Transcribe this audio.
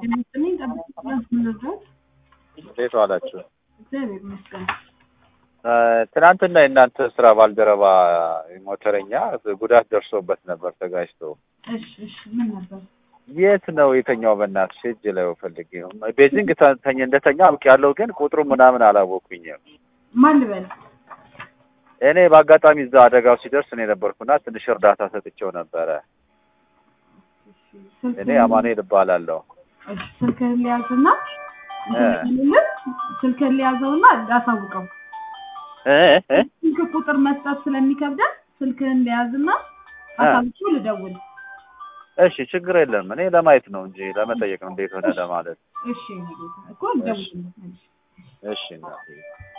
የሚስጥልኝ ጠብቅ ፕላስ ምንድረስ እንዴት ዋላችሁ? እግዚአብሔር ይመስገን። እ፣ ትናንትና የእናንተ ስራ ባልደረባ ሞተረኛ ጉዳት ደርሶበት ነበር ተጋጭቶ። እሺ እሺ ምን ነበር? የት ነው የተኛው? በእናትሽ እጅ ላይ ፈልጌ ነው። ቤጂንግ ተ- ተኝ እንደተኛ አውቅ ያለው ግን ቁጥሩ ምናምን አላወኩኝም። ማን ልበል? እኔ በአጋጣሚ እዛ አደጋው ሲደርስ እኔ ነበርኩና ትንሽ እርዳታ ሰጥቼው ነበረ። እኔ አማኑኤል እባላለሁ። እሺ ስልክህን ሊያዝና እ። ስልክህን ሊያዘውና ላሳውቀው። እ እ ስልክ ቁጥር መስጠት ስለሚከብደን ስልክህን ሊያዝና አሳውቄው ልደውል። እሺ ችግር የለም። እኔ ለማየት ነው እንጂ ለመጠየቅ ነው እንዴት ሆነ ለማለት። እሺ እኔ ጌታ እኮ ልደውልለት። እሺ እናቴ